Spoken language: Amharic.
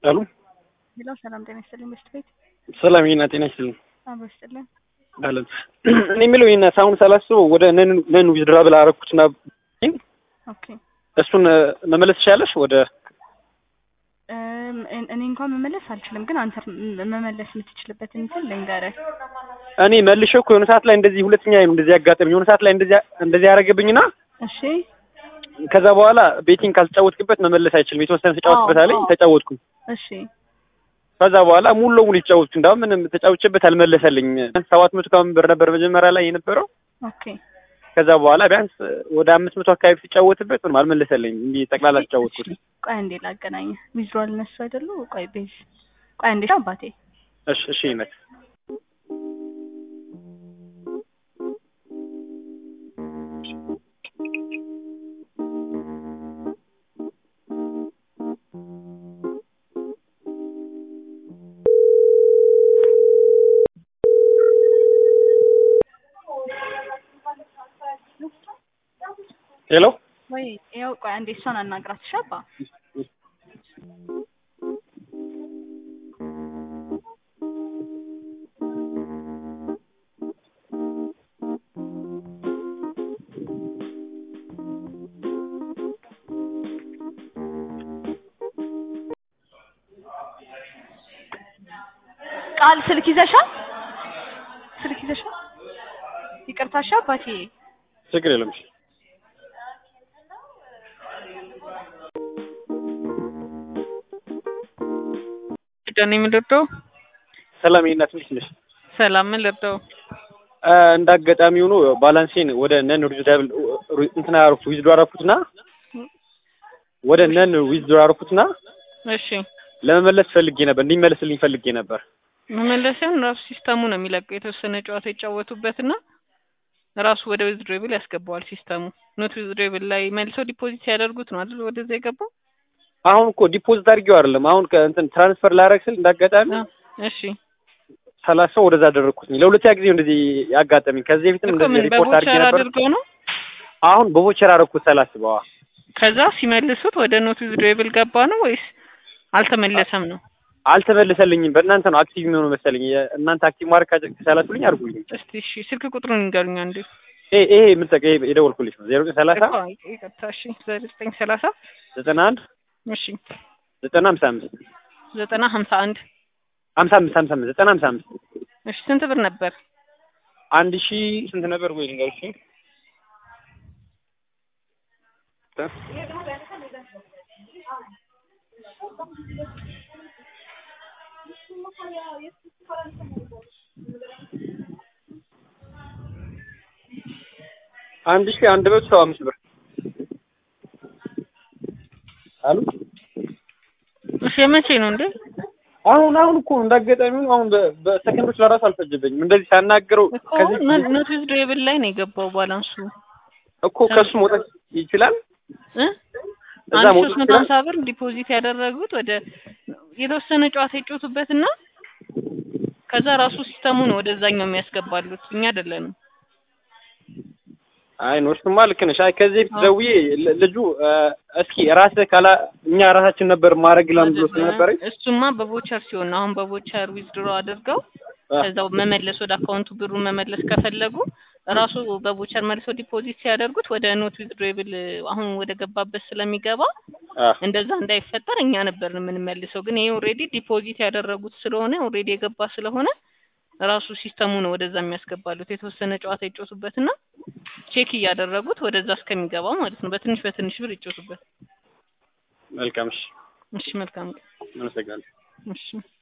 አሉ ሄሎ ሰላም ጤና ይስጥልኝ በሽት ቤት ሰላም ይና ጤና ይስጥልኝ አብሮ ይስጥልኝ አለን እኔ የምለው ይና ሳሁን ሳላስበው ወደ ነን ዊዝድራብል አረኩትና ኦኬ እሱን መመለስ ትችላለሽ ወደ እም፣ እኔ እንኳን መመለስ አልችልም፣ ግን አንተ ም- መመለስ የምትችልበትን እንትን ልንገርህ። እኔ መልሼ እኮ የሆነ ሰዓት ላይ እንደዚህ ሁለተኛ ነው እንደዚህ ያጋጠመኝ የሆነ ሰዓት ላይ እንደዚህ እንደዚህ ያደረገብኝና እሺ ከዛ በኋላ ቤቲንግ ካልተጫወትክበት መመለስ አይችልም የተወሰነ ተጫወትበት አለኝ አዎ። ተጫወትኩኝ እሺ ከዛ በኋላ ሙሉ ለሙሉ የተጫወትኩ እንዳውም ምንም ተጫውቼበት አልመለሰልኝ ሰባት መቶ ከምናምን ብር ነበር መጀመሪያ ላይ የነበረው ኦኬ ከዛ በኋላ ቢያንስ ወደ አምስት መቶ አካባቢ ሲጫወትበት ምንም አልመለሰልኝም እንዲህ ጠቅላላ ተጫወትኩት ቆይ አንዴ ላገናኝ። ዊዝድሮዋል እነሱ አይደሉ? ቆይ ቤዝ ቆይ አንዴ አባቴ እሺ እሺ ይመት ሄሎ ወይ ያው ቆይ አንዴ እሷን አናግራት እሺ አባ ቃል ስልክ ይዘሻል? ስልክ ይዘሻል? ይቅርታ እሺ አባቴ ችግር የለም እሺ ዳኒ ምን ልርዳው? ሰላም ይና ትንሽ ነሽ ሰላም ምን ልርዳው? እንደ አጋጣሚ ሆኖ ባላንሴን ወደ ነን ዊዝድራብል እንትና አረኩት ዊዝድሮ አረኩትና ወደ ነን ዊዝድሮ አረኩትና እሺ ለመመለስ ፈልጌ ነበር እንዲመለስልኝ ፈልጌ ነበር መመለሻን ራሱ ሲስተሙ ነው የሚለቀው። የተወሰነ ጨዋታ ይጫወቱበትና ራሱ ወደ ዊዝድሮብል ያስገባዋል ሲስተሙ። ኖት ዊዝድሮብል ላይ መልሰው ዲፖዚት ሲያደርጉት ነው አይደል ወደዛ የገባው። አሁን እኮ ዲፖዚት አድርጌው አይደለም አሁን ከእንትን ትራንስፈር ላረግ ስል እንዳጋጣሚ አ፣ እሺ ሰላሳ ወደዛ አደረግኩትኝ ለሁለተኛ ጊዜ እንደዚህ ያጋጠመኝ ከዚህ በፊትም እኮ እንደዚህ ምን ሪፖርት አድርጌ በቮቸር ነበር አድርገው ነው። አሁን በቮቸር አረኩት ሳላስበዋ ከዛ ሲመልሱት ወደ ኖት ዊዝድሮብል ገባ ነው ወይስ አልተመለሰም ነው? አልተመለሰልኝም በእናንተ ነው አክቲቭ የሚሆነው መሰለኝ እናንተ አክቲቭ ማድረግ ከቻላችሁልኝ አድርጉልኝ እስቲ እሺ ስልክ ቁጥሩን ይንገሩኝ አንዴ። ይሄ ይሄ የምጠቀ የደወልኩልሽ ነው ዜሮ ዘጠኝ ሰላሳ እኮ ይቅርታ እሺ ዘጠኝ ሰላሳ ዘጠና አንድ እሺ ዘጠና ሀምሳ አምስት ዘጠና ሀምሳ አንድ ሀምሳ አምስት ሀምሳ አምስት ዘጠና ሀምሳ አምስት እሺ ስንት ብር ነበር? አንድ ሺ ስንት ነበር ወይ ልንገርሽ አንድ ሺ አንድ መቶ ሰባ አምስት ብር አሉ እሺ የመቼ ነው እንዴ? አሁን አሁን እኮ እንዳጋጣሚ ሆኖ አሁን በ- በሰከንዶች ለራሱ አልፈጀበኝም እንደዚህ ሳናገረው እኮ ከዚህ ኖት ዊዝድሮብል ላይ ነው የገባው ባላንሱ እኮ ከሱ መውጣት ይችላል እ እዛ አንድ መውጣት ሶስት መቶ ይችላል ሀምሳ ብር ዲፖዚት ያደረጉት ወደ የተወሰነ ጨዋታ ይጮቱበትና ከዛ ራሱ ሲስተሙ ነው ወደዛኛው የሚያስገባሉት እኛ አይደለንም። አይ ነው እሱማ ልክ ነሽ። አይ ከዚህ በፊት ደውዬ ል- ልጁ እ፣ እስኪ ራስህ ካላ እኛ ራሳችን ነበር ማድረግ ላም ብሎ ስለነበረኝ እሱማ በቮቸር ሲሆን ነው። አሁን በቮቸር ዊዝድሮ አድርገው ከዛው መመለስ ወደ አካውንቱ ብሩን መመለስ ከፈለጉ ራሱ በቮቸር መልሰው ዲፖዚት ሲያደርጉት ወደ ኖት ዊዝድሮብል አሁን ወደ ገባበት ስለሚገባ አ፣ እንደዛ እንዳይፈጠር እኛ ነበር የምንመልሰው። ግን ይሄ ኦልሬዲ ዲፖዚት ያደረጉት ስለሆነ ኦልሬዲ የገባ ስለሆነ ራሱ ሲስተሙ ነው ወደዛ የሚያስገባሉት። የተወሰነ ጨዋታ ይጮቱበትና ቼክ እያደረጉት ወደዛ እስከሚገባ ማለት ነው። በትንሽ በትንሽ ብር ይጮቱበት። መልካም እሺ፣ እሺ መልካም ቀን። አመሰግናለሁ። እሺ